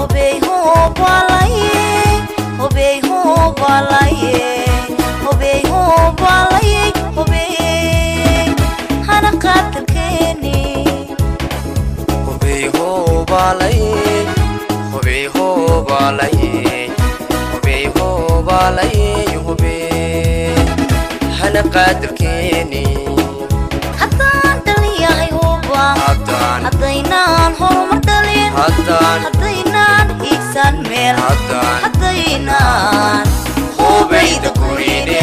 hobey hobalaye hobey hobalaye hobey hobalaye hobey hana qaadalkeeni hubey hoobalaye hubey hoobalaye hubey hoobalaye hubey hana qaadirkeeni haddaan dhaliyahay huba haddaan haddaynaan horumar dhalin haddaan haddaynaan hiigsan meel haddaan haddaynaan hubeyda gurine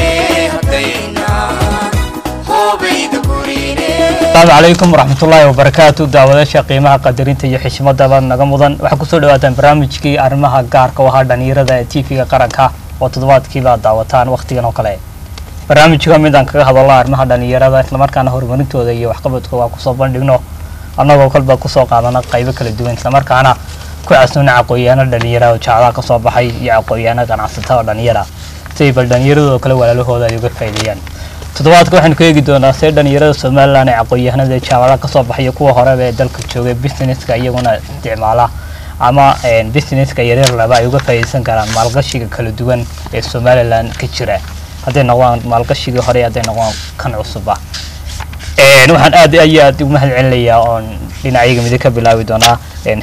haddaynaan hubeyda gurine asalaamu calaykum waraxmatullaahi wabarakaatu daawadaasha qiimaha qadarinta iyo xishmadaba naga mudan waxaa kusoo dhawaataan barnaamijkii arrimaha gaarka u ahaa dhalinyarada ee tv-ga qaranka oo toddobaadkiiba daawataan wakhtigan oo kale barnaamijka mid aan kaga hadalno arrimaha dhalinyarada islamarkaana horumarintooda iyo waxqabadkooda kusoo bandhigno annagoo kolba kusoo qaadana qaybo kala duwan islamarkaana ku casnoona aqoon-yaano dhalinyara oo jaacadaha kasoo baxay iyo aqoon-yaano ganacsatada oo dhalinyara si ay bal dhalinyaradoo kale walaalahooda ay uga faa'iideeyaan toddobaadka waxaynu ka eegi doonaa see dhalinyarada somalilan ee aqoon-yahanada jaamacadaha kasoo baxaya kuwa horeba ee dalka joogay businesska iyaguna isticmaala ama businesska yaryar laba ay uga faa'iideysan karaan maalgashiga kala duwan ee somalilan ka jira hadday noqdaan maalgashigii hore hadday noqdaan kan cusuba waxaan aad iyo aad ugu mahad celinayaa oon dhinacyaga midig ka bilaabi doonaa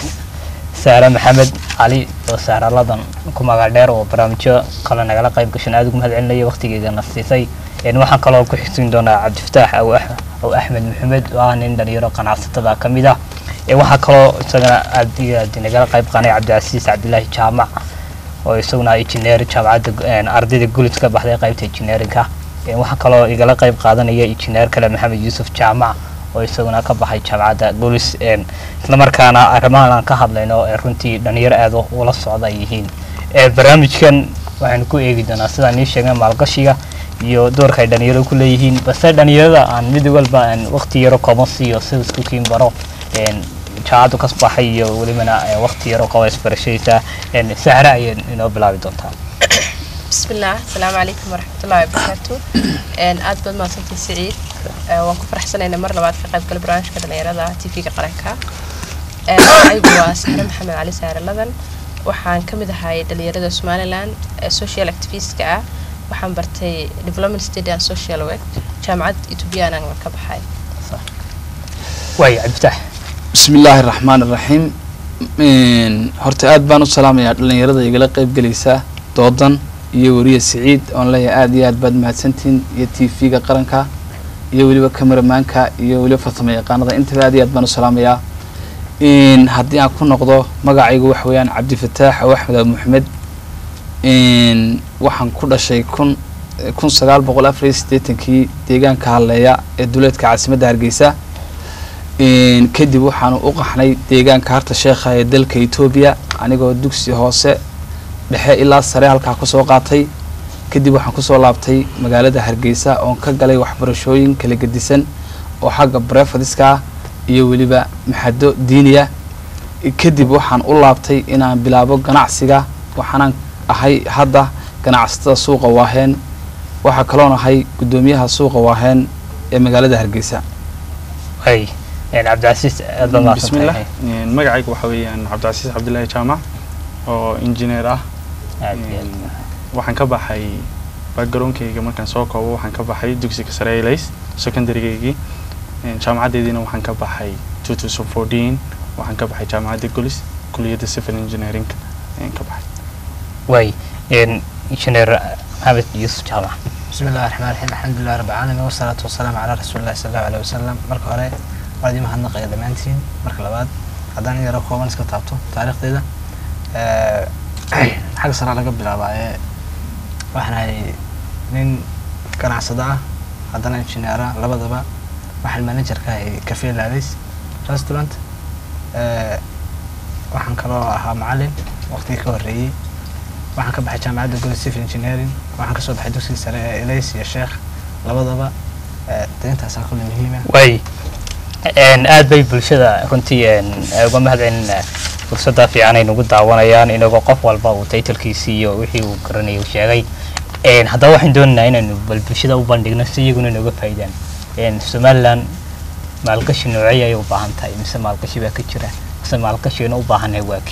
saare maxamed cali oo saaraladan ku magac dheer oo barnaamijyo kale nagala qayb gashan aad ugu mahad celinaya waqtigeedana siisay waxaan kaloo ku xigsiin doonaa cabdifataax aw aw axmed maxamed oo ah nin dhalinyaro ganacsatada ka mid ah waxaa kaloo isagana aad iyo aad nagala qayb qaanay cabdicasiis cabdilaahi jaamac oo isaguna engineer jaamacadda ardayda gulis ka baxday qaybta engineerinka waxaa kaloo igala qayb qaadanaya engineer kale maxamed yuusuf jaamac oo isaguna ka baxay jaamacadda gulis islamarkaana arrimahan aan ka hadlayno ee runtii dhalinyaro aad ula socda ay yihiin barnaamijkan waxaynu ku eegi doonaa sidaan nii sheegay maalgashiga iyo doorka ay dhalinyarada ku leeyihiin balse dhalinyarada aan mid walba aan waqti yaro kooban siiyo sida isku kiin baro jaacadu ka baxay iyo welibana waqti yaro qaba isbarashadiisa sahra ayay inoo bilaabi doontaa bismillaah asalaamu calaykum waraxmatullahi wabarakaatu aad baad mahadsantay siciid waan ku faraxsanayna mar labaad ka qayb gala barnaamijka dhalinyarada tv-ga qaranka aygu waa sahre maxamed cali saare ladan waxaan ka mid ahay dhalinyarada somalilan social activistka ah waxaan bartay development study and social work jaamacad ethoobiyanan ka baxay waay cabdifatax bismi illaahi raxmaan iraxiim horta aad baan u salaamayaa dhalinyarada igala qeyb gelaysa doodan iyo weriya siciid oon leeyahay aad iyo aad baad mahadsantihiin iyo t v-ga qaranka iyo weliba cameramaanka iyo weliba farsamo yaqaanada intaba aad iyo aad baan u salaamayaa haddii aan ku noqdo magacaygu waxa weeyaan cabdifataax aw axmed abu maxamed waxaan ku dhashay kun kun sagaal boqol afar iyo siddeetankii deegaanka halleeya ee duleedka caasimadda hargeysa kadib waxaanu u qaxnay deegaanka harta sheekha ee dalka etoobiya anigoo dugsi hoose dhexe ilaa sare halkaa kusoo qaatay kadib waxaan kusoo laabtay magaalada hargeysa oon ka galay waxbarashooyin kala gedisan oo xagga brefadiska ah iyo weliba maxado diiniya kadib waxaan u laabtay inaan bilaabo ganacsiga waxaanaan ahay hadda ganacsatada suuqa waaheen waxaa kaloon ahay guddoomiyaha suuqa waaheen ee magaalada hargeysa way cabdicasiis aad baad bismillah mahadsantahay magacayga waxaa weeyaan cabdicasiis cabdillaahi jaamac oo injineer ah aad iyo aad waxaan ka baxay backgroundkayga markaan soo koobo waxaan ka baxay dugsiga sare elays secondarygaygii jaamacaddeediina waxaan ka baxay two thousand fourteen waxaan ka baxay jaamacadda gulis kuliyadda civil engineering ayaan ka baxay way injineer maxamed yuusuf jaamac بسم الله الرحمن الرحيم الحمد لله رب العالمين والصلاة والسلام على رسول الله صلى الله عليه وسلم marka hore waa idin mahadnaqaya dhammaantiin marka labaad haddaan in yaro kooban iska taabto taariikhdeeda xagga sare laga bilaabaaye waxaan ahay nin ganacsado ah haddana injineera labadaba waxaan managerka ahay cafe lalis restaurant waxaan kaloo ahaa macalin waqtigii ka horreeyey waxaan ka baxay jaamacadda goli civil engineering waxaan kasoo baxay dugsiga sare ee elays iyo sheekh labadaba de intaasaa kulle muhiima way aad bay bulshada runtii uga mahad celinaa fursadda fiican ay nagu daawanayaan inagoo qof walba uu taytalkiisii iyo wixii uu garanayay uu sheegay haddaba waxaan doonaynaa inaynu bal bulshada u bandhigno si iyaguna inooga faa'iidaan somaliland maalgashi noocey ayay u baahan tahay mise maalgashi baa ka jira mise maalgashiina u baahannahay waa kee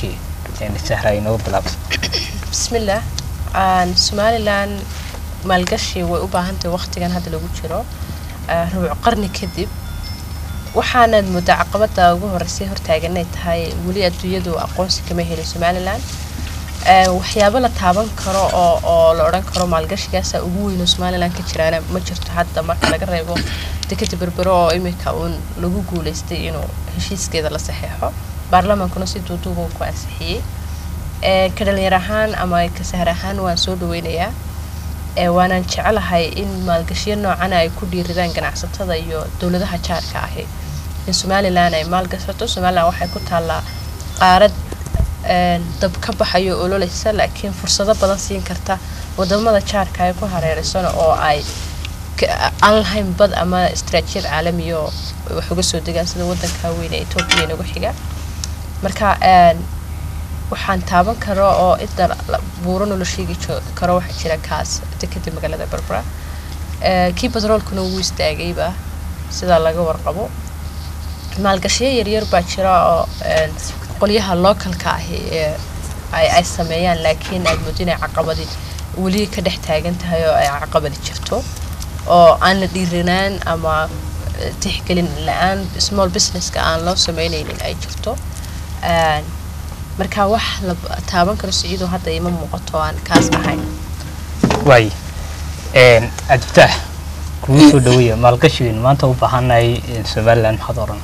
sahra inooga bilaabto bismillah aan somalilan maalgashi way u baahan tahay waqtigan hadda lagu jiro ah, rubuc qarni kadib waxaanaad moodaa caqabada ugu horeysay hortaagan inay tahay weli adduunyadu aqoonsi kama helin somalilan Ah, waxyaabo la taaban karo oo oo la odhan karo maalgashigaasa ugu weyn oo somalilan ka jiraana ma jirto hadda marka laga reebo dekeda berbero oo imika uun lagu guuleystay inuu heshiiskeeda la saxeexo baarlamaankuna si duuduuba uu ku ansixiyey Eh, ka dhalinyar ahaan ama ka sahar ahaan waan soo dhaweynayaa Eh, waanaan jecelahay in maalgashiyo noocana ay ku dhiiridaan ganacsatada iyo dowladaha jaarka ahi in somalilan ay maalgashato somalilan waxay ku taallaa qaarad een, dab ka baxayo ololeysa laakiin fursado badan siin karta wadamada jaarka ay ku hareereysana oo ay ka- aan lahayn bad ama istaraatiijiyad caalamiya oo wax uga soo degaan sida wadanka weyn ee etoobiya inagu xiga marka een, waxaan taaban karo oo inta la- buurano la sheegi jo- karo waxaa jira kaas dekeda magaalada berbera Eh, kii batroolkuna wuu istaagayba sidaa laga warqabo maalgashiyo yaryar baa jira oo een, qolyaha localka ahi ee ay ay sameeyaan laakiin aad moodo inay caqabadi weli ka dhex taagan tahay oo ay caqabadi jirto oo aan la dhiiranaan ama eh, tixgelin la-aan small businesska aan loo sameyneynin ay jirto Een, marka wax la taaban karo siciido hadda ima muuqato aan kaas ahayn waaye cabdifataax kugu soo dhaweeya maalgashigan maanta u baahannahay somalilan maxaad oran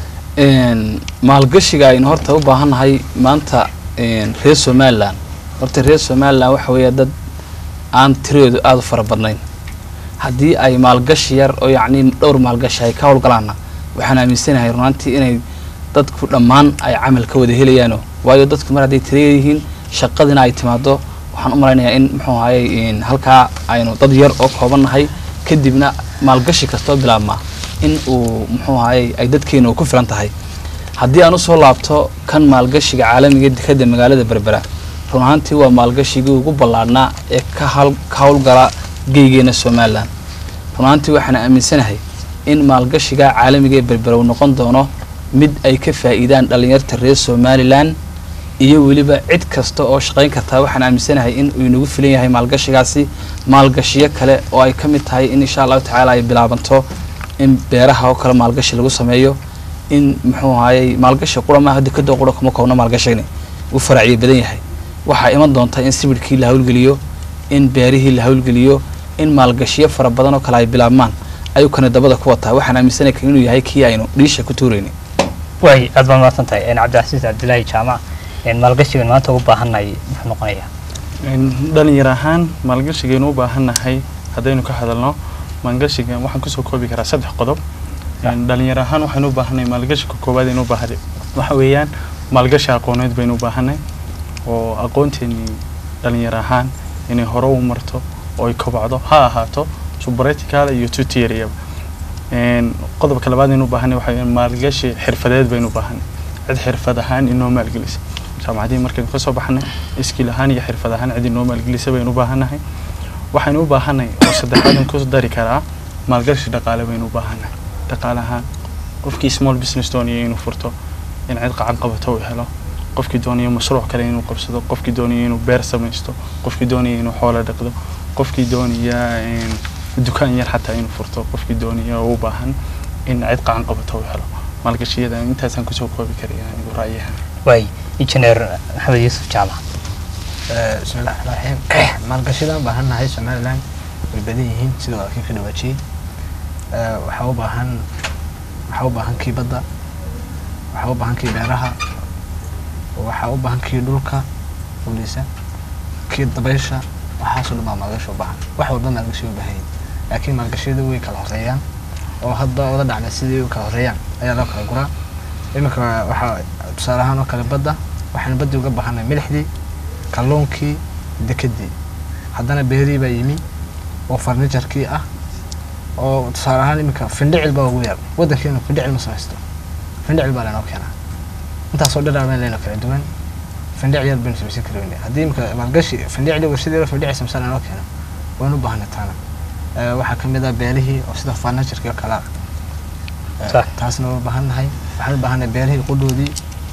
Een, maalgashiga aynu horta u baahannahay maanta een, reer somalilan horta reer somalilan waxa weeya dad aan tiradoodu aada u fara badnayn haddii ay maalgashi yar oo yacni dhowr maalgashi ay ka howlgalaanna waxaan aaminsanahay runaantii inay dadku dhammaan ay camal ka wada helayaano waayo dadku mar hadday tira yihiin shaqadina ay timaado waxaan u malaynayaa in muxuu ahaye een, halkaa aynu dad yar oo kooban nahay kadibna maalgashi kastoo bilaabmaa in uu muxuu ahaye ay dadkeena ku filan tahay haddii aan usoo laabto kan maalgashiga caalamiga dekada magaalada berbera run ahaantii waa maalgashigii ugu ballaadhnaa ee ka hal- ka howlgala geygeena somalilan run ahaantii waxaan aaminsanahay in maalgashiga caalamiga ee berbera uu noqon doono mid ay ka faa'iidaan dhallinyarta reer somalilan iyo weliba cid kasta oo shaqayn kartaa waxaan aaminsanahay in uu inagu filan yahay maalgashigaasi maalgashiyo kale oo ay ka mid tahay in insha allahu tacaala ay bilaabanto in beeraha oo kale maalgashi lagu sameeyo in muxuu ahayey maalgashi qura maaha dekadoo qura kuma koobna maalgashigani uu faracyo badan yahay waxaa iman doonta in sibidhkii la hawlgeliyo in beerihii la hawlgeliyo in maalgashiyo fara badan oo kale ay bilaabmaan ayuu kana dabada ku wataa waxaan aaminsanahay kan inuu yahay kii aynu dhiisha ku tuurayni waay aad baan mahadsan tahay cabdicasiis cabdilaahi jaamac maalgashigan maanta ugu baahannahay muxuu noqonayaa Een, dhalinyar ahaan maalgashigaynu u baahannahay haddaynu ka hadalno maalgashiga waxaan kusoo koobi karaa saddex qodob Een, dhalinyar ahaan waxaynu u baahannahay maalgashiga koowaad aynu u baahanay waxa weeyaan maalgashi aqooneed baynu u baahanay oo aqoonteennii dhalinyar ahaan inay hore u marto oo ay kobacdo ha ahaato subaretical iyo tutoriyaba Een, qodobka labaad aynu u baahanay waxa weeyaan maalgashi xirfadeed baynu u baahanay cid xirfad ahaan inoo maalgelisa jaamacadihii markaynu kasoo baxnay iskiil ahaan iyo xirfad ahaan cid inoo maalgelisa baynu u baahannahay waxaynu u baahanay oo saddexaadan ku dari karaa maalgashi dhaqaale baynu u baahannahay dhaqaale ahaan qofkii small business doonaya inuu furto in cid qacan qabato uu helo qofkii doonaya mashruuc kale inuu qabsado qofkii doonaya inuu beer samaysto qofkii doonaya inuu xoolo dhaqdo qofkii doonaya een, dukaan yar xataa inuu furto qofkii doonaya oo u baahan in cid qacan qabato uu helo maalgashiyada intaasaan kusoo koobi karaya anigu ra'yahan waay injineer maxamed yuusuf jaamac Eh, bismillahi raxmaani raxiim maalgashadaan baahannahay somalilan way badan yihiin sida walaalkii ka dhawaajiyey Eh, waxaa u baahan waxaa u baahan kii badda waxaa u baahan kii beeraha waxaa u baahan kii dhulka fuliisa kii dabaysha waxaasoo dhan baa maalgashi u baahan wax walba maalgashi u baahan yihin laakiin maalgashiyadu way kala horeeyaan oo hadba wada dhacna sidii u kala horeeyaan ayaa loo kala guraa iminka waxaa tusaale ahaan oo kale badda waxaanu baddii uga baahanay milixdii kalluunkii dekedii haddana beerii baa yimi oo farnijarkii ah oo tusaale ahaan iminka findhicil baa ugu yar waddankeenu findhicil ma samaysto findhicil baa laynoo keenaa intaasoo dhan baa laynoo kala duwan findhic yar baynu samaysan kari weyne haddii iminka maalgashi findhicli warshadii findhici samsan laynoo keeno waynu u baahanay taana Eh, waxaa ka mid ah beelihii oo sida farnijarkii oo kale ah Eh, Sax. taasna waa u baahannahay waxaan u baahanay beelihii qudhoodii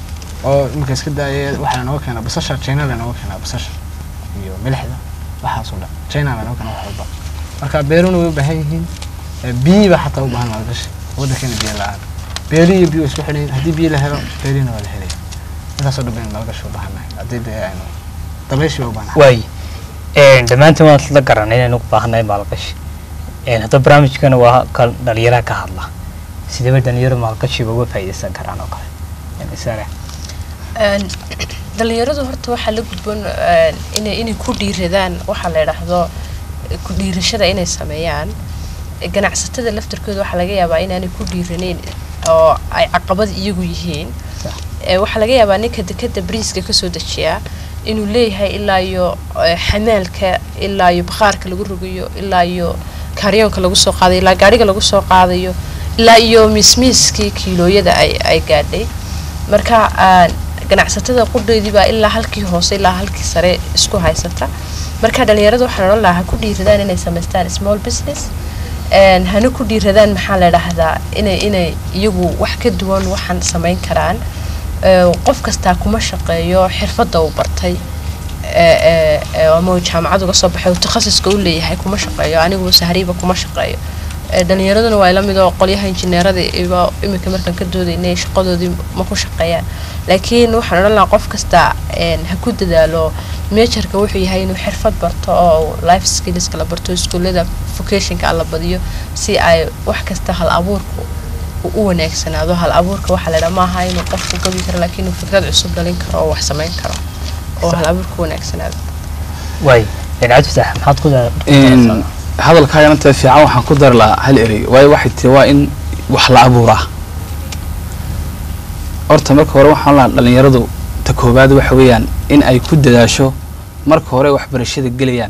oo marka iska daaya waxaa nooga keenaa basasha china la nooga keenaa basasha iyo milixda waxaasoo dhan china la nooga keenaa wax walba marka beeruna way u baahan yihiin Eh, biyi baa xataa u baahan maalgashi waddankeena biyo la-aan beeri iyo biyo isku xidhayin haddii biyo la helo beerina waa la helaya intaasoo dhan baynu maalgashi u baahannahay haddii dee aynu dabayshi baa u baahannahay waay dhammaantiin waan isla garanay inaynu u baahannahay maalgashi Een, hadda barnaamijkana waa kan dhalinyaraha ka hadla sidee dhalinyaro maalgashiba uga faa'iidaysan karaan oo kale Een, isaga Een, dhalinyaradu horta waxaa la gudboon een, inay inay ku dhiiradaan waxaa la yidhaahdo eh, ku dhiirashada inay sameeyaan Eh, ganacsatada laftarkooda waxaa laga yaabaa inaanay ku dhiiraneyn oo ay caqabad iyagu yihiin Eh, waxaa laga yaabaa ninka dekada briiska kasoo dejiyaa inuu leeyahay ilaa iyo eh, xamaalka ilaa iyo bakhaarka lagu rogayo ilaa iyo kaaryoonka lagu soo qaadayo ilaa gaariga lagu soo qaadayo ilaa iyo miismiiskii kiilooyada ay ay gaadhay marka aan ganacsatada qudheedii baa ilaa halkii hoose ilaa halkii sare isku haysata marka dhalinyarada waxaan odhan lahaa ha ku dhiiradaan inay samaystaan small business een, hana ku dhiiradaan maxaa la dhahdaa inay inay iyagu wax ka duwan waxaan samayn karaan Ee, qof kastaa kuma shaqeeyo xirfadda uu bartay ee, ee, ee, ama uu jaamacad uga soo baxay uu takhasuska u leeyahay kuma shaqeeyo anigu sahriiba kuma shaqeeyo Ee, dhalinyaraduna waa la mid oo qolyaha injineerada iba iminka markaan ka doodaynay shaqadoodii ma ku shaqeeyaan laakiin waxaan odhan lahaa qof kasta een, ha ku dadaalo meejarka wuxuu yahay inuu xirfad barto oo life skillska la barto iskuullada vocationka la badiyo si ay wax kasta hal abuurku uu u wanaagsanaado hal abuurka waxaa la dhaha maaha inuu qofku gabi karo laakiin inuu fikrad cusub dhalin karo oo wax samayn karo oo hal abuurka wanaagsanaado waay Een, cabdifataax maxaad ku daa- ku Een, daraysaa? hadalkaagan inta fiican waxaan ku dari lahaa hal erey waayo waxay tiri waa in wax la abuuraa horta marka hore waxaan lahaa dhalinyaradu ta koowaad waxa weeyaan in ay ku dadaasho marka hore waxbarashada gelayaan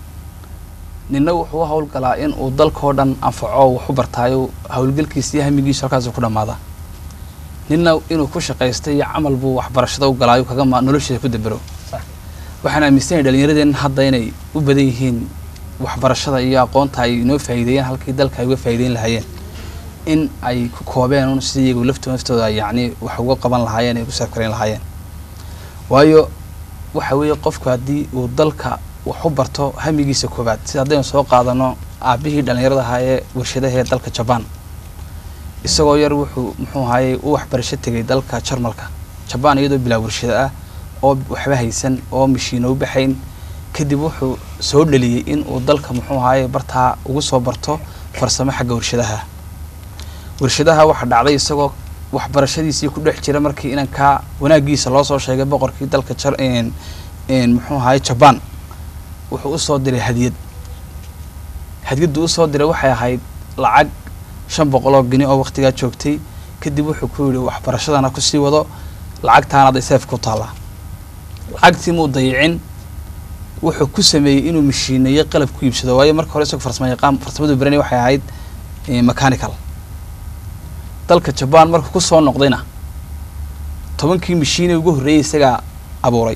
ninna wuxuu u howlgalaa in uu dalkao dhan anfaco wax u bartaayo howlgalkiisa iyo hamigiisu halkaasuu ku dhammaada ninna inuu ku shaqaysta iyo camal buu waxbarashada u galaayo kaga ma noloshiisa ku dabero Sax. waxaan aaminsanahay dhalinyaradeen hadda inay u badan yihiin waxbarashada iyo aqoonta ay inoo faa'iideeyeen halkii dalka ay uga faa'iideyn lahaayeen in ay ku koobeen un sidii iyagu laftooda naftooda ay yacni wax uga qaban lahaayeen ay ku saafkarayn lahaayeen waayo waxa weeye qofku haddii uu dalka wax u barto hamigiisa koowaad sida haddaynu soo qaadano aabihii dhallinyarada ahaa ee warshadaha ee dalka jabaan isagoo yar wuxuu muxuu ahaayey u waxbarasho tegay dalka jarmalka jabaan iyadoo bilaa warshado ah oo waxba haysan oo mashiino u baxayn kadib wuxuu soo dhaliyey in uu dalka muxuu ahaayey bartaa ugu soo barto farsamo xagga warshadaha warshadaha waxaa dhacday isagoo waxbarashadiisii ku dhex jira markii inankaa wanaagiisa loo soo sheegay boqorkii dalka jar een- een muxuu ahaayey jabaan wuxuu u soo diray hadiyad hadiyaddu u soo diray waxay ahayd lacag shan boqol oo geni oo waqtigaa joogtay kadib wuxuu ku yidhi waxbarashadana kusii wado lacagtaanaad iseef ku taallaa lacagtii muu dayicin wuxuu ku sameeyey inuu mashiineeyo qalab ku iibsado waayo marka hore isagoo farsamo yaqaan farsamadu baranay waxay ahayd eh, mechanical dalka jabaan markuu ku soo noqdayna tobankii mashiine ugu horreeyey isagaa abuuray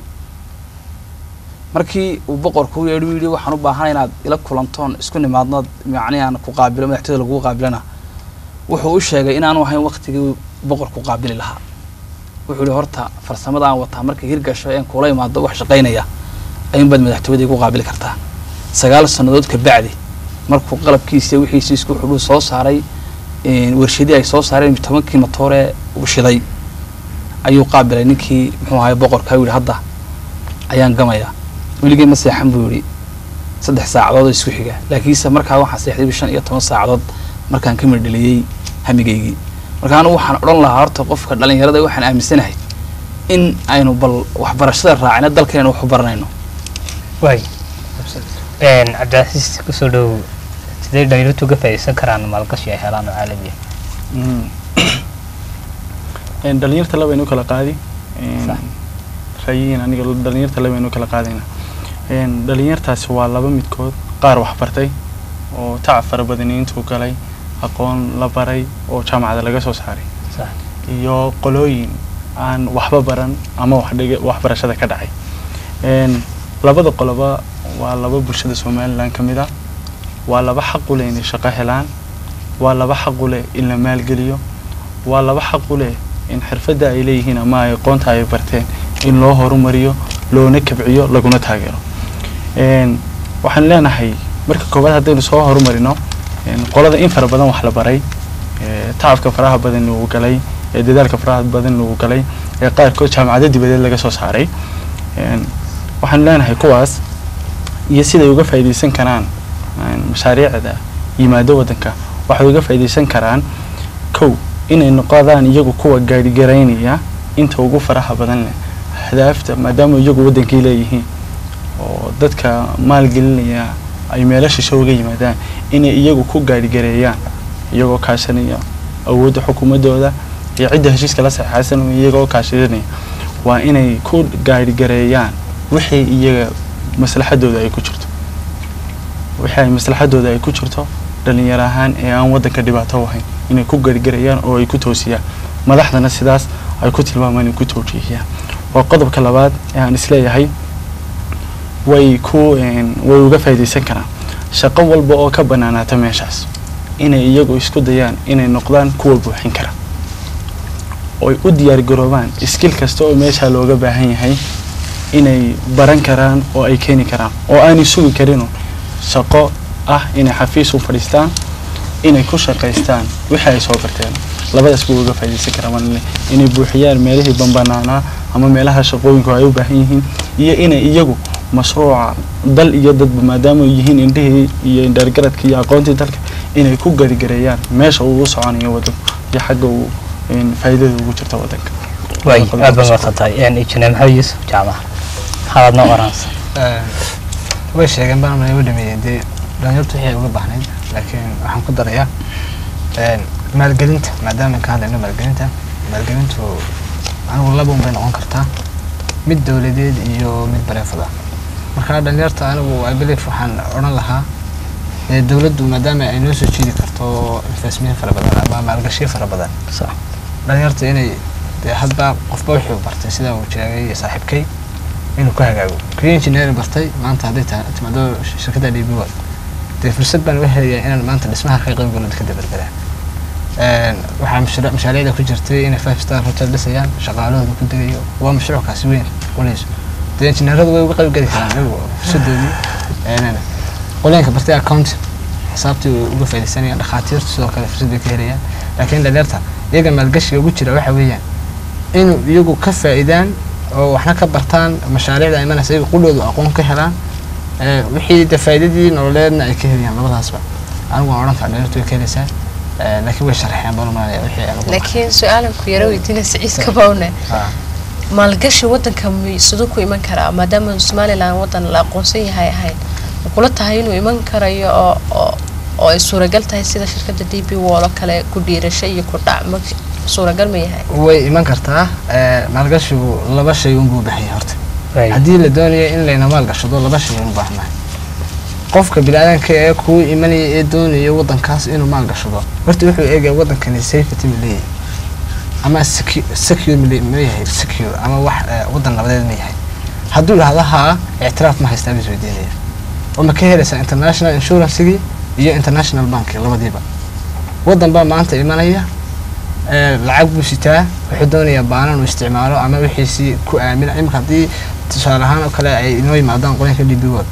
markii uu boqorku u yeedhi u yidhi waxaan u baahanay inaad ila kulantoon isku nimaadnood macnihi aan ku qaabilo madaxtooyada lagugu qaabilana wuxuu u sheegay inaanu ahayn waqtigii boqorku qaabili lahaa wuxuu yihi horta farsamada aan wataa markay hirgasho een kuula imaado wax shaqaynaya ayuunbaad madaxtooyada igu qaabili kartaa sagaal sannadood ka bacdi markuu qalabkiisa wixiisi isku xudhuu soo saaray een, warshadii ay soo saareen tobankii matoore uu shiday ayuu qaabilay ninkii muxuu ahay boqorka u yihi hadda ayaan gamayaa weligay ma seexan buu yihi saddex saacadood oo isku xiga laakiinse markaa waxaan seexday shan iyo toban saacadood markaan ka mirdheliyey hamigaygii marka anigu waxaan odhan lahaa horta qofka dhalinyarada waxaan aaminsanahay in aynu bal waxbarashada raacina dalkeenna wax u baranayno waay Een, cabdicasiis kusoo dhow sidee dhalinyartu uga faa'iidaysan karaan maalgashi ay helaan oo caalami ah Een, dhalinyarta labaynu kala qaadi Een, Sax. ra'yihiin aniga dhalinyarta labaynu kala qaadayna Een, dhalinyartaasi waa laba midkood qaar wax bartay oo tacab fara badani intuu galay aqoon la baray oo jaamacada laga soo saaray sax iyo qolooyin aan waxba baran ama wax dhiga waxbarashada ka dhacay Een, labada qoloba waa laba bulshada somalilan ka mid ah waa laba xaq u leh inay shaqo helaan waa laba xaq u leh in la maalgeliyo waa laba xaq u leh in xirfadda ay leeyihiin ama ay aqoonta ay barteen in loo horumariyo loona kabciyo laguna taageero Een, waxaan leenahay marka koowaad haddaynu soo horumarino een, qolada in fara badan wax la baray ee, tacabka faraha badan uu galay ee dadaalka faraha badan uu galay ee qaarkood jaamacado dibadeed laga soo saaray Een, waxaan leenahay kuwaas iyo siday uga faa'iidaysan karaan een, mashaariicda yimaado waddanka waxay uga faa'iidaysan karaan kow inay noqdaan iyagu kuwa gaadhigaraynaya inta ugu faraha badan leh ahdaafta maadaama iyagu waddankay leeyihiin oo dadka maalgelinaya ay meelo shisho uga yimaadaan inay iyagu ku gaadhigareeyaan iyagoo kaashanaya awoodda xukuumaddooda iyo cidda heshiiska la saxeexaysan iyagoo kaashanaya waa inay ku gaadhigareeyaan wixii iyaga maslaxadooda ay ku jirto wixii ay maslaxadooda ay ku jirto dhalinyaro ahaan ee aan waddanka dhibaato u ahayn inay ku gaadhigareeyaan oo ay ku toosiyaan madaxdana sidaas ay ku tilmaamaan inay ku toojiyaan waa qodobka labaad ee aan isleeyahay way ku een, way uga faa'iidaysan karaan shaqo walba oo ka bannaanaata meeshaas inay iyagu isku dayaan inay noqdaan kuwa buuxin kara oy u diyaargaroobaan iskil kasta oo meeshaa looga baahan yahay inay baran karaan oo ay keeni karaan oo aanay sugi karinun shaqo ah inay xafiis u fadhiistaan inay ku shaqaystaan wixii ay soo barteen labadaas buu uga faa'iidaysan karaa malin inay buuxiyaan meelihii banbanaanaa ama meelaha shaqooyinku ay u baahan yihiin iyo inay iyagu mashruuca dal iyo dadba maadaama ay yihiin indhihii iyo indhaargaradka iyo aqoontii dalka inay ku garigareeyaan meesha uu u soconayo waddanku iyo xagga uu een, faa'iidada ugu jirta waddanka waay aad baan wata tahay injineer maxamed yuusuf jaamac maxaad noo oranaysa way sheegeen baan mana u dhameeyeen dee dhalinyartu waxay uga baahnayd laakiin waxaan ku darayaa een, maalgelinta maadaama ka hadlayno maalgelinta maalgelintu anigu laba un bay noqon kartaa mid dowladeed iyo mid bareefada marka dhalinyarta anigu i believe waxaan odhan lahaa ee dowladdu maadaama ay noo soo jiidi karto investment fara badan ama maalgashiyo fara badan sax dhalinyarta inay dee hadba qofba wuxuu bartay sida uu sheegay saaxiibkay inuu ku hagaago kuyo engineering bartay maanta hadday tahay timaado shirkadda d b wad dee fursad baan u helayaa inaan maanta dhismaha ka qayb galo dadka dabarberaa waxaa mashruuc mashaariicda ku jirtay inay five star hotel dhisayaan shaqaalahooda ku degayo waa mashruuckaasi weyn qoleyso dee engineeradu way uga qayb geli karaan iyagu fursadoodii qoleenka bartay account xisaabtii way uga faaidaysanayaan dhakhaatiirtu sidoo kale fursad bay ka helayaan laakiin dhalinyarta iyaga maalgashiga ugu jira waxa weeyaan inuu iyagu ka faa'iidaan oo waxna ka bartaan mashaariicda ay imanaysa iyaga qudhoodu aqoon ka helaan ee, wixii de faa'iidadii nololeedna ay ka helayaan labadaasba anigu waan odhan karaa dhalinyartu way ka helaysaa ee, laakiin way sharxeen baan umalaya wixii aan ugu laakiin su-aalan ku yaro weydiina siciid kabawne Ah. maalgashi wadanka mi- siduu ku iman karaa maadaama somalilan wadan la aqoonsan yahay ahayn ma kula tahay inuu iman karayo oo oo oo ay suuragal tahay sida shirkadda d b wall oo kale ku dhiirasho iyo ku dhac ma suuragal ma yahay way iman kartaa ee, maalgashigu laba shay unbuu u baahan yahay horta Waay. haddii la doonayo in layna maalgashado laba shay u baahnahay qofka biniaadanka ee kuu imanaya ee doonaya wadankaas inuu maalgashado horta wuxuu eegaya wadankani safety ma leeyahay ama secu- secure ma le- ma yahay secure ama wax ee, wadan nabadeed ma yahay hadduu idhahdo haa ictiraaf ma haystaa buu isweydiinaya oo ma ka helaysaa international insurancegii iyo international banki labadiiba wadan baa maanta imanaya ee, lacag buu sitaa wuxuu doonayaa baanan uu isticmaalo ama wixiisii ku aamina imika haddii tusaale ahaan oo kale ay inoo yimaadaan qolinka d b wod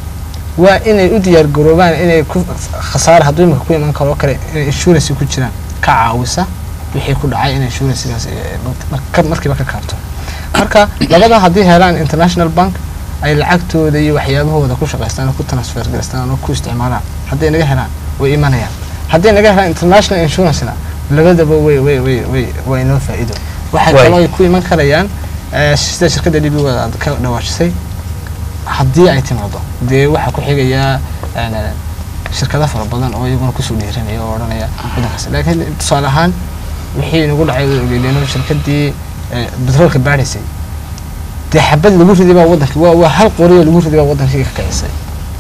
waa inay u diyaar garoobaan inay ku khasaare hadduu imika ku iman karo oo kale inay insurance ku jiraan ka caawisa wixii ku dhacay in insurancekaas ee, mar- markiiba ka kaabto marka labada haddii helaan international bank ay lacagtooda iyo waxyaabahooda ku shaqaystaan oo ku transfer gareystaan oo ku isticmaalaan hadday naga helaan way imanayaan hadday naga helaan international insurancena labadaba way way way way way inoo faa'iido waxay Way. kaloo ku iman karayaan eh, sida shirkadda d b wada aad ka dhawaajisay haddii ay timaado dee waxaa ku xigayaa eh, shirkado fara badan oo iyaguna kusoo dhiiranaya oo odhanaya wadankaas laakiin tusaale ahaan wixii nagu dhacay way ogeydeen shirkadii eh, petroolka baadhaysay dee xabad lagu riday baa wadanka waa waa hal qori oo lagu riday baa wadankii ka kicisay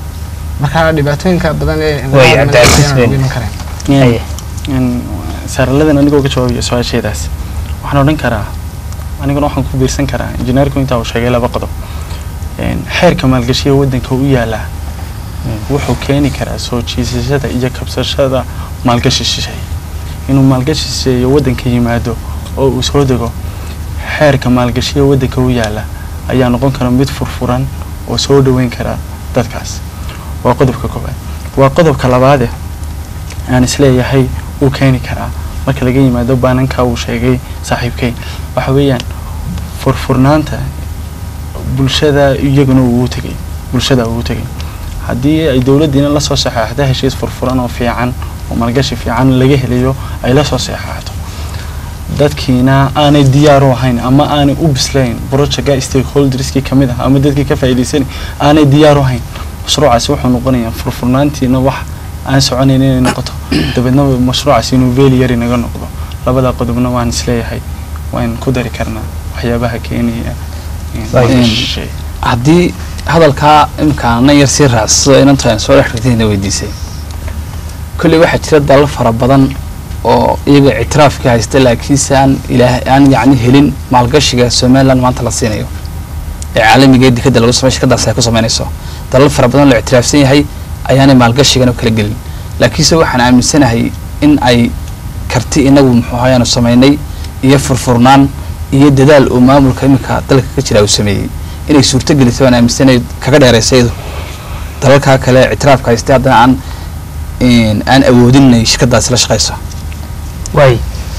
marka dhibaatooyinka badan ee Way, environment Abdulaziz ayaan ugu Ben. iman kareen Haye. Een, saaraladan anigoo ka jawaabaya su-aasheedaas waxaan odhan karaa aniguna waxaan ku biirsan karaa injineerku intaa uu sheegay laba qodob Een, xeerka maalgashiga waddanka u yaala een, wuxuu keeni karaa soo jiisashada iyo kabsashada maalgashi shisheeye inuu maalgashi shisheeye waddanka yimaado oo uu soo dego xeerka maalgashiga waddanka u yaala ayaa noqon kara mid furfuran oo soo dhoweyn kara dadkaas waa qodobka koowaad waa qodobka labaade aan isleeyahay uu keeni karaa marka laga yimaado baananka uu sheegay saaxiibkay waxa weeyaan furfurnaanta bulshada iyaguna uu tegay bulshada uu tegay haddii ay dowladdiina lasoo saxeexda heshiis furfuran oo fiican oo maalgashi fiican laga helayo ay lasoo saxeexato dadkiina aanay diyaar u ahayn ama aanay u bislayn projectka stakeholderskii ka mid ah ama dadkii ka faa'iidaysan aanay diyaar u ahayn mashruucaasi wuxuu noqonayaa furfurnaantiina wax aan soconayn inay noqoto dabeedna mashruucaasi inuu veeli yari naga noqdo labada qodobna waan isleeyahay waan ku dari karnaa waxyaabaha keenaya Een, haddii hadalkaa imika nan yar sii raacsado inanta aan soo dhex rigtayna weydiisay kolley waxaa jira dalal fara badan oo iyaga ictiraafka haysta laakiinse aan ilaah aan yacni helin maalgashiga somaliland maanta la siinayo ee caalamiga ee dekada lagu samey shirkadaas ay ku samaynayso dalal fara badan la ictiraafsan yahay ayaanay maalgashigan u kala gelin laakiinse waxaan aaminsanahay in ay karti inagu muxuu ahayaanu samaynay iyo furfurnaan iyo dadaal uu maamulka iminka dalka ka jira uu sameeyey inay suurto gelisay waan aaminsanahay kaga dheeraysay iyadu dalalkaa kale ictiraafka haystay haddana aan een, aan awoodin inay shirkadaasi la shaqayso waay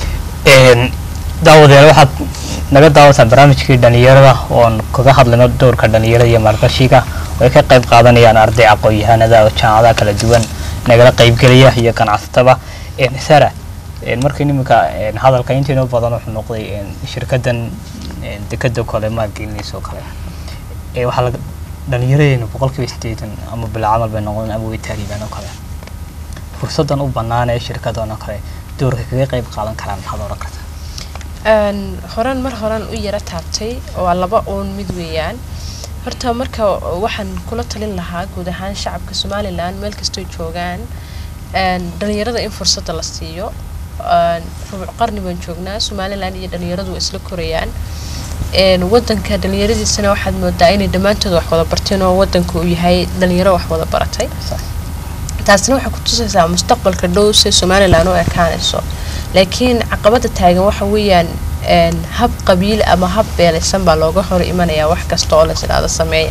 daawadeyaal waxaad naga daawataan barnaamijkii dhalinyarada oon kaga hadlayno doorka dhalinyarada iyo maalgashiga oo ay ka qayb qaadanayaan arday aqoon-yahanada oo jaamacadaha kala duwan nagala qaybgelaya iyo ganacsataba sara markii iminka hadalka intiinoo badan wuxuu noqday shirkadan dekada kale maalgelinaysa oo kale ee waxaa laga dhalinyaradeennu boqolkiiba sideetan ama bilaa camal bay noqdeen ama way taaribaan oo kale fursadan u bannaan ee shirkadan oo kale doorka kaga qayb qaadan karaan maxaad oran kartaa Een, horan mar horan u yara taabtay waa laba uun mid weeyaan horta marka waxaan kula talin lahaa guud ahaan shacabka somalilan meel kastoo joogaan een, dhalinyarada in fursadda la siiyo Een, rubuc qarni baan joognaa somalilan iyo dhalinyaradu way isla korayaan Een, wadanka dhalinyaradiisana waxaad moodaa inay dhammaantood wax wada barteen oo wadanka uu yahay dhalinyaro wax wada baratay taasina waxay ku tusaysaa mustaqbalka dhow si somalilan u ekaanayso laakiin caqabada taagan waxa weeyaan een, hab qabiil ama hab beelaysan baa looga hor imanayaa wax kasta oo las idhaahdo sameeya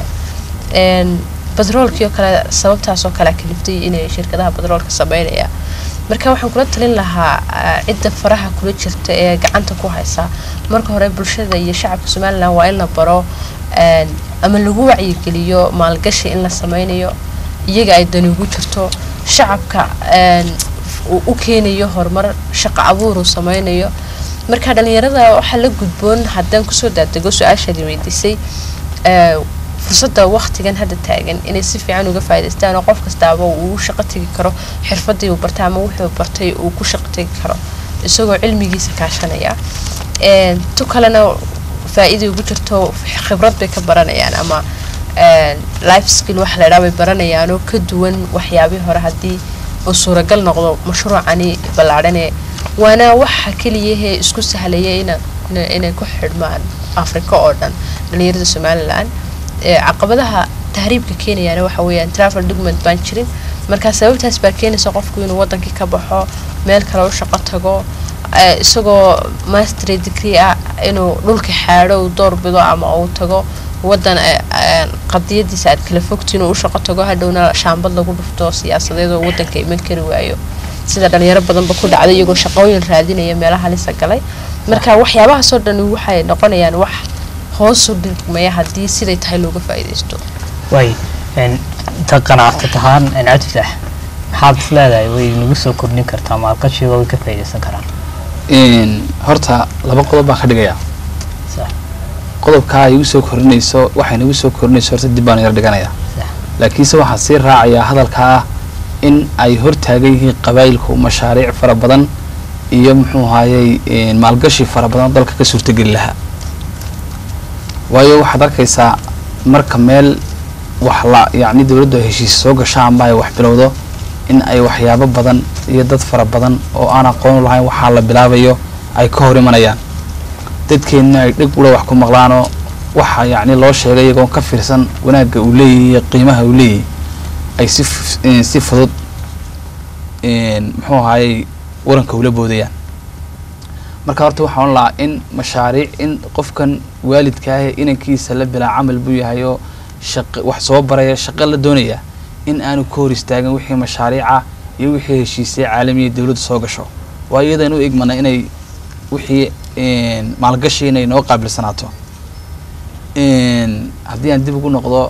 Een, batroolkii oo kale sababtaas oo kale kaliftay inay shirkadaha batroolka sameynaya marka waxaan kula talin lahaa ah, cidda faraha kula jirta ee gacanta ku haysa marka hore bulshada iyo shacabka somalilan waa in la baro een, ama lagu wacyigeliyo maalgashi in la sameynayo iyaga ay dani ugu jirto shacabka een, uu u keenayo horumar shaqo abuur uu sameynayo marka dhalinyarada waxaa la gudboon haddaan kusoo daadego su-aashaadii weydiisay ee, fursadda waqtigan hadda taagan inay si fiican uga faa'iidaystaan oo qof kastaaba uu u shaqo tegi karo xirfadii uu bartay ama wuxuu bartay uu ku shaqo tegi karo isagoo cilmigiisa kaashanaya Een, tu kalena faa'iida ugu jirto khibrad bay ka baranayaan ama een, life skill waxa la idhaha bay baranayaan oo ka duwan waxyaabihii hore haddii uu suuragal noqdo mashruucani ballaadhane waana waxa keliyahee isku sahlaya ina ina- inay ku xidhmaan afrika oo dhan dhalinyarada somalilan ee caqabadaha tahriibka keenayaana waxa weeyaan travel document baan jirin marka sababtaas baa keenaysa qofku inuu wadankii ka baxo meel kale u shaqo tago ee, isagoo mastery degree ah inuu dhulka xaadho uu door bido ama uu tago wadan ee, een, qadiyadiisa aad kala fogtiin uu u shaqo tago hadhowna shaambad lagu dhufto siyaasadeed oo wadanka iman kari waayo sida dhalinyaro badanba ku dhacday iyagoo shaqooyin raadinaya meelaha lisa galay marka waxyaabahaasoo dhan waxay noqonayaan wax hoos u dhigmaya haddii siday tahay looga faa'iidaysto waay inta ganacsat ahaan cabdifataax maxaad is leedahay way nagu soo kordhin kartaa maalgashiga way ka faa'iidaysan karaan Een, horta laba qodob baan ka dhigayaa Sax. qodobkaa ay igu soo kordhinayso waxay nagu soo kordhinayso horta dib baan yar dhiganayaa Sax. laakiinse waxaan sii raacayaa hadalkaa ah in ay hortaagan yihiin qabaayilku mashaariic fara badan iyo muxuu ahaayey een, maalgashi fara badan oo dalka ka suurtageli lahaa waayo waxaad arkaysaa marka meel wax la yacni dowladdu ay heshiis soo gasho amba ay wax bilowdo in ay waxyaabo badan iyo dad fara badan oo aan aqoon u lahayn waxaa la bilaabayo ay ka hor imanayaan dadkeenna ay dhig ula wax ku maqlaanoo waxa yacni loo sheegay iyagoon ka fiirsan wanaagga uu leeyahay iyo qiimaha uu leeyahay ay si f- een, si fudud een, muxuu ahaayey waranka ula boodayaan marka horta waxaan lahaa in mashaariic in qofkan waalidka ah ee inankiisa la bilaa camal buu yahay oo shaqo wax soo baraya shaqo la doonaya in aanu ka hor istaagin wixii mashaariica iyo wixii heshiisay caalamiya dowladda soo gasho waa iyadan u egmana inay wixii een, maalgashi inay noo qaabilsanaato een, haddii aan dib ugu noqdo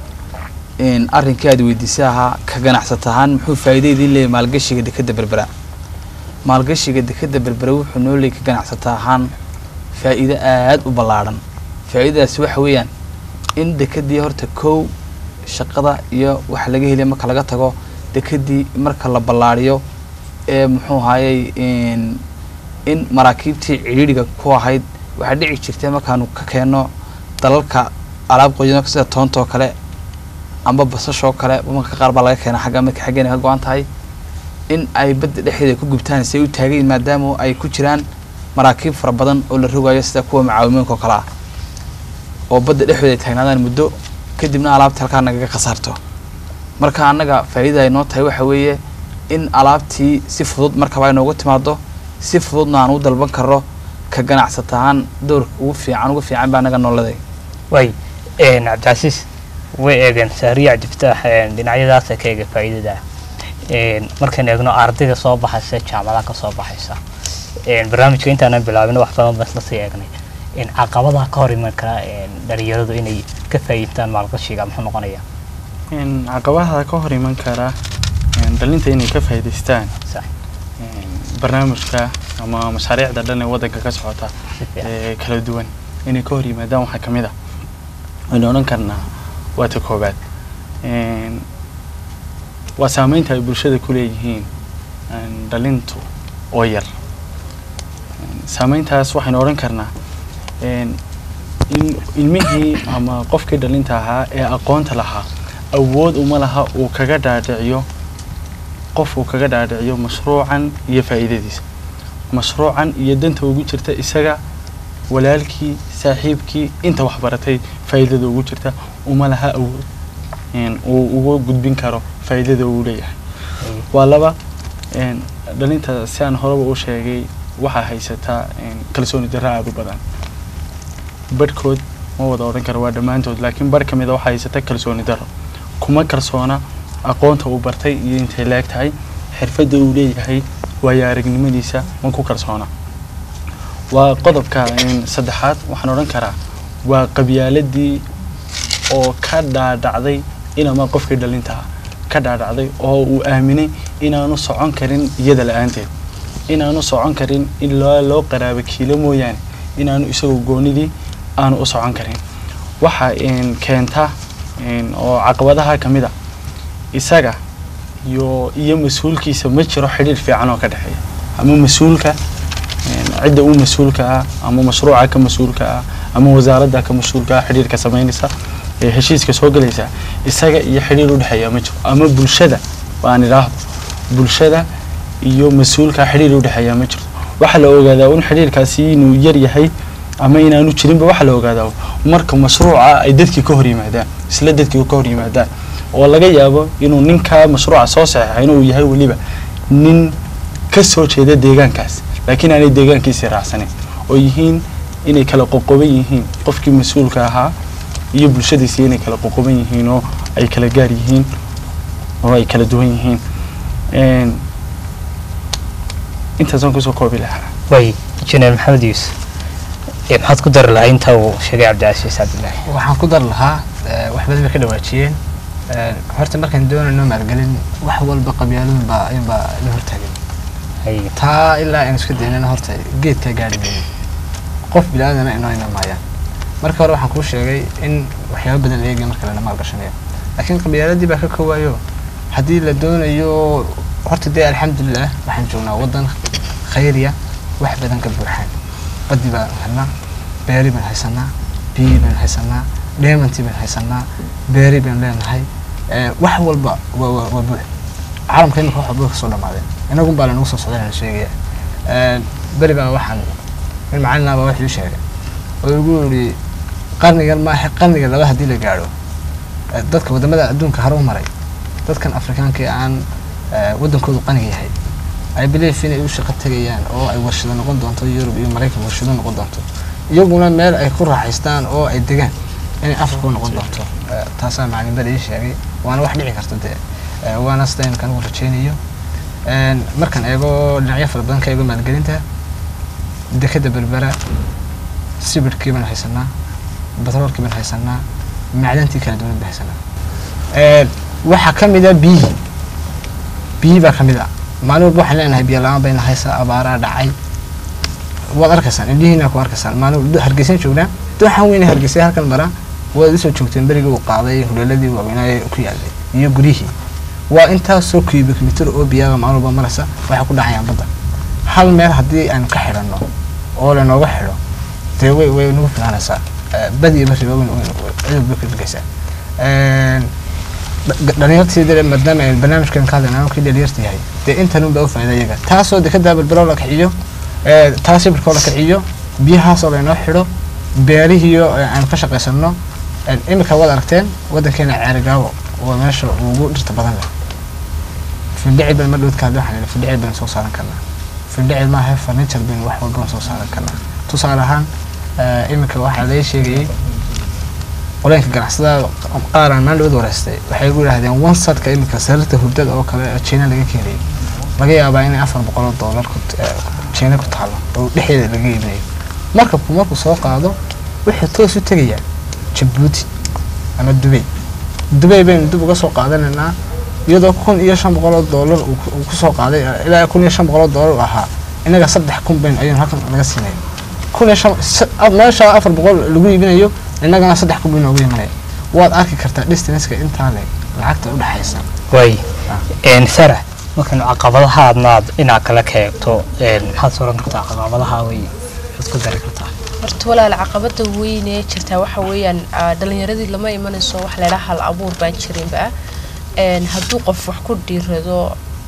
een, arrinkii aad weydiisay ahaa ka ganacsata ahaan muxuu faa'iidaydii leeyahay maalgashiga dekadda berbera maalgashiga dekadda berbera wuxuu noo leeyahay ka ganacsata ahaan faa'iido aad u ballaadhan faa'iidadaasi waxa weeyaan in dekedii horta kow shaqada iyo waxa laga helaya marka laga tago dekedii marka la ballaariyo ee muxuu ahaayey in in maraakiibtii cidhiidhiga ku ahayd waxaa dhici jirtay markaanu ka keenno dalalka alaab qoyano sida toontoo kale amba basashoo kale marka qaar baa laga keena xagga marka xaggeena ka go-an tahay in ay badda dhexdeeda ku gubtaan say u taagayin maadaama ay ku jiraan maraakiib fara badan oo la rogayo sida kuwa macaawimooyinka oo kale ah oo badda dhexdeeda ay taagnaadaan muddo kadibna alaabta halkaa nagaga khasaarto marka annaga faa'iida ay noo tahay waxa weeye in alaabtii si fudud markaba ay noogu timaado si fududna aan u dalban karno ka ganacsata ahaan doorka ugu fiican ugu fiican baa naga nooladay way een, cabdicasiis way eegeen saariya cabdifataax een, dhinacyadaasa ka eega faa'iidada een, markaan eegno ardayda soo baxaysa jaamacadaha ka soo baxaysa een, barnaamijka intaanan bilaabin wax badan baan isla sii eegnay in caqabadaha ka hor iman kara een, dhalinyaradu inay ka faa'iidtaan maalgashiga muxuu noqonaya in caqabadaha ka hor iman kara een, dhalinta inay ka faa'iidaystaan sax een, barnaamijka ama mashaariicda dhan ee waddanka ka socota si fiican ee kala duwan inay ka hor yimaadaan waxaa ka mid a waynu odhan karnaa waa ta koobaad Een, waa saameynta ay bulshada ku leeyihiin een, dhalintu oo yar Een, saameyntaas waxaynu odhan karnaa een, in ilmihii ama qofkii dhalinta ahaa ee aqoonta lahaa awood uma laha uu kaga dhaadhiciyo qof uu kaga dhaadhiciyo mashruucan iyo faa'iidadiisa mashruucan iyo danta ugu jirta isaga walaalkii saaxiibkii inta wax baratay faa'iidada ugu jirta uma laha awood een, uu uga gudbin karo faa'iidada uu leeyahay waa laba een, dhalinta si aan horeba u sheegay waxaa haysataa een, kalsooni darro aada u badan barhkood ma wada odhan karo waa dhammaantood laakiin barh ka mid a waxaa haysata kalsooni darro kuma kalsoona aqoonta uu bartay iyo intay leeg tahay xirfadda uu leeyahay waayo aragnimadiisa ma ku kalsoona waa qodobka een, saddexaad waxaan odhan karaa waa qabyaaladii oo ka dhaadhacday inama qofkii dhalinta ah ka dhaadhacday oo uu aaminay inaanu socon karin iyada la-aanteed inaanu socon karin in loo loo qaraabo kiilo mooyaane inaanu isagoo goonidii aanu u socon karin waxa een, keenta een, oo caqabadaha ka mid a isaga iyo iyo mas-uulkiisa ma jiro xidhiir fiican oo ka dhexeeya ama mas-uulka een, cidda u mas-uulka ah ama mashruuca ka mas-uulka ah ama wasaaradda ka mas-uulka ah xidhiirka samaynaysa ee heshiiska soo gelaysa isaga iyo xidhiir u dhexeeya ma jiro ama bulshada waan idhaahdo bulshada iyo mas-uulka xidhiir u dhexeeya ma jirto waxaa la ogaadaa un xidhiirkaasi inuu yar yahay ama inaanu jirinba waxaa la ogaadaa marka mashruuca ay dadkii ka hor yimaadaan isla dadkii ka hor yimaadaan oo laga yaabo inuu ninkaa mashruuca soo saxeexayna uu yahay weliba nin ka soo jeeda deegaankaas laakiin aanay deegaankiisii raacsanin oo yihiin inay kala qoqoban yihiin qofkii mas-uulka ahaa iyo bulshadiisii inay kala qoqoban yihiin oo ay kala gaar yihiin oo ay kala duwan yihiin Een, intaasaan kusoo koobi lahaa way injineer maxamed yuusuf ee maxaad ku dari lahaa inta uu sheegay cabdicasiis cabdilaahi waxaan ku dar lahaa eh, wax badan bay ka dhawaajiyeen Eh, horta markaan doonayno maalgelin wax walba qabyaaladun baa ayunbaa la hortaagan hay taa ilaa aynu iska daynana horta geedkaa gaari mayno qof bilaaadana inoo ina maayaan marka hore waxaan kuu sheegay in waxyaaba badan la eegaya marka lana maalgashanayo laakiin qabyaaladii baa ka koowayo haddii la doonayo horta dee alxamdulilah waxaan joognaa waddan khayriya wax badan ka buuxaan baddi baan helnaa beeri baan haysanaa biyi baan haysanaa dheemantii baan haysanaa beeri baan leenahay Eh, wax walba waa waa waa buux caalamka imika wax walba way kasoo dhamaadeen inagun baa lanagu soo socdana la sheegaya Eh, beri baa waxaan nin macalin ah baa wax ii sheegay oo igu yidhi qarnigan maaha qarniga laba haddii la gaadho eh, dadka wadamada adduunka hore u maray dadkan afrikaanka ee aan eh, waddankoodu qaniga yahay ay belief inay u shaqo tegayaan oo ay warshado noqon doonto yurub iyo maraykan warshado noqon doonto iyaguna meel ay ku raaxaystaan oo ay degaan inay africa u noqon doonto Eh, taasaa macalimbada ii sheegay waana wax dhici karta dee Eh, waana sida imika anigu rajeynayo Een, markaan eego dhinacyo fara badan ka eego maalgelinta dekada berbera sibirkii baan haysanaa batroolkii baan haysanaa macdantii kala duwan baan haysanaa Een, waxaa ka mid a biyihii biyihii baa ka mid ah maalin walba waxaan leenahay biyo la-aan bayna haysaa abaaraa dhacay waad arkaysaan indhihiina ku arkaysaan maalin walba hargeysan joognaa waxaan weyne hargeysay halkan maraa waad isoo joogteen berigii uu qaaday huleeladii waaweynaaye ku yaalay iyo guryihii waa intaasoo cubic mitir oo biyaga maalin walba maraysa waxay ku dhacayaan badda hal meel haddii aan ka xidhanno oo lanooga xidho dee way way nagu filaanaysaa Eh, badi iyo bariba weyn cudub bay ka dhigaysaa dhalinyartii dee maadaama ay barnaamijkan ka hadlayna anuu kii dhalinyarta yahay dee intan unbaa u faa'iida iyaga taasoo dekada balbalow la kiciyo eh, taas sibirkoo la kiciyo biyahaasoo laynoo xidho beerihiyo eh, aan ka shaqaysano Eh, imika waad aragteen waddankeena ceerigaabo waa meesha ugu dhirta badan leh findhicil baan mar dhowdka hadda waxaan idhi findhicil baan soo saaran karnaa findhicil maaha furniture baan wax walba soo saaran karnaa tusaale ahaan eh, imika waxaa laga sheegayay qoleenka ganacsatada qaar aan maalin dhowd wareystay waxay ku yidhahdeen one sadka imika sariirta hurdada oo kale oo China laga keenayo laga yaabaa inay afar boqol oo doolar ku eh, China ku taalo oo dhexdeeda laga iibinayo markabku markuu soo qaado wuxuu toos u tegayaa Djibouti ama Dubai Dubai baynu dib uga soo qaadanaynaa iyadoo kun iyo shan boqol oo doolar uu ku- uu kusoo qaaday eh, ilaa kun iyo shan boqol oo doolar uu ahaa inaga saddex kun bayn ayuun halkan laga siinaya kun iyo shan sa- ah, meesha afar boqol lagu iibinayo innagana saddex kun bay noogu imanaya waad arki kartaa distanceka intaa le lacagta u dhexaysa way een sara markan caqabadaha aadnaad inaad kala keegto een maxaad soo oran kartaa caqabadaha way isku dari kartaa horta walaal caqabada weyn ee jirtaa waxa weeyaan ah, dhalinyaradii lama imanayso wax laydhaa hal abuur baan jirinba Een, hadduu qof wax ku dhiirado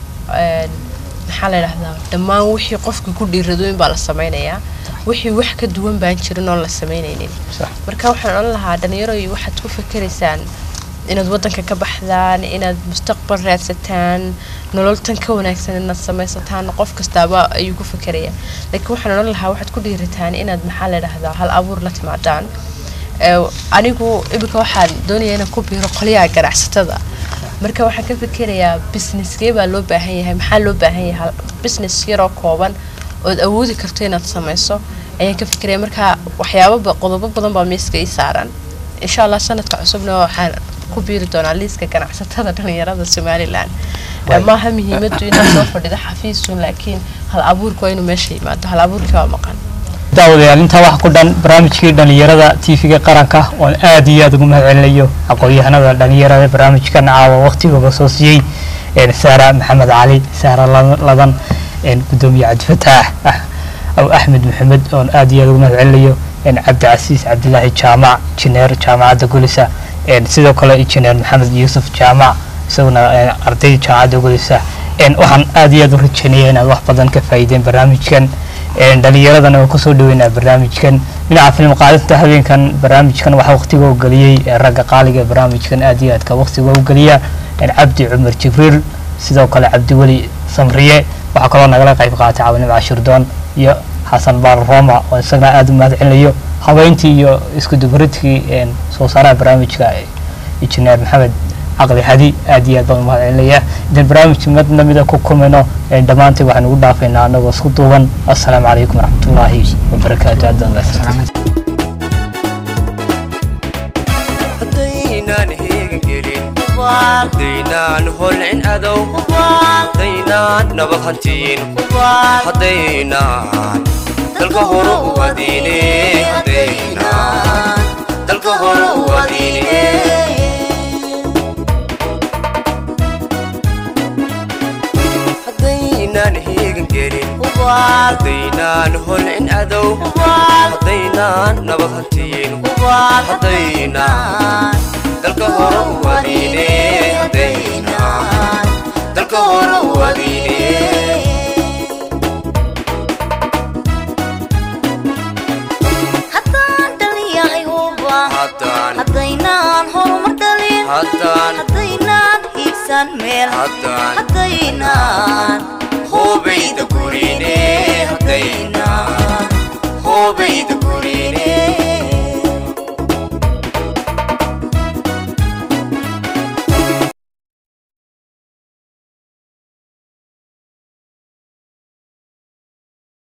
een, maxaa la dhahdaa dhammaan wixii qofkii ku dhiirado in baa la sameynayaa wixii wax ka duwan baan jirin oon la sameynaynin Sax. marka waxaan odhan lahaa dhalinyaroy waxaad ku fakeraysaan inaad wadanka ka baxdaan inaad mustaqbal raadsataan nolol tan ka wanaagsan inaad samaysataan qof kastaaba ayuu ku fekeraya laakiin waxaan odhan lahaa waxaad ku dhiirataan inaad maxaa la dhahdaa hal abuur la timaadaan Ee, anigu imika waxaan doonaya inaan ku biiro qolyaha ganacsatada marka waxaan ka fikerayaa businesskee baa loo baahan yahay maxaa loo baahan yahay hal- business yaroo kooban ood awoodi karto inaad samayso ayaan ka fikiraya marka waxyaabo ba- qodobo badan baa miiska ii saaran insha allah sanadka cusubna waxaan ku biiri doonaa liiska ganacsatada dhalinyarada somalilan Ee, maaha muhiimadu inaad soo fadhido xafiisun laakiin hal abuurka waa inuu meesha yimaado hal abuurkii waa maqan daawadayaal intaa wax ku dhan barnaamijkii dhalinyarada tv-ga qaranka oon aad iyo aad ugu mahadcelinayo aqoon-yahanada dhalinyarada barnaamijkan caawa waqtigooda soo siiyey een saara maxamed cali saara La- ladan een gudoomiye cabdifataax ah aw axmed maxamed oon aad iyo aad ugu mahadcelinayo een cabdicasiis cabdilaahi jaamac injineer jaamacadda gulisa een sidoo kale injineer maxamed yuusuf jaamac isaguna een ardayda jaamacadda gulisa een waxaan aad iyo aad u rajeynaya inaad wax badan ka faa'iideen barnaamijkan een dhalinyaradana waan kusoo dhaweynaa barnaamijkan dhinaca film qaadista habeenkan barnaamijkan waxaa waqtiga u geliyey ee ragga qaaliga ee barnaamijkan aad iyo aadka waqtiga u geliya een cabdi cumar jibriil sidoo kale cabdiweli samriye waxaa kaloo nagala qayb qaatay caawinimo cashirdoon iyo xasan baal roma oo isagana aad u mahadcelinayo habeyntii iyo isku dubaridkii een soo saaraha barnaamijka injineer maxamed caqli hadi aad iyo aad baan u mahadcelinayaa idan barnaamij mid namida ku kulmayno een dhammaantii waxaan ugu dhaafaynaa anagoo isku duuban assalaamu calaykum waraxmatullaahi wabarakaatu aad baan mahadsantahay haddaynaan heegan gelin haddaynaan holcin adow haddaynaan nabad hantiin haddaynaan dalka hore u adiine haddaynaan dalka hore u adiine haddaynaan heegan gelin haddaynaan holcin adow haddaynaan nabad hantiin haddaynaan dalka hore u adiine haddaynaan dalka hore u adiine haddaan dhaliyahay huba haddaan haddaynaan horumar dhalin haddaan haddaynaan hiigsan meel haddaan haddaynaan hoobayda gurine haddayna hoobayda gurine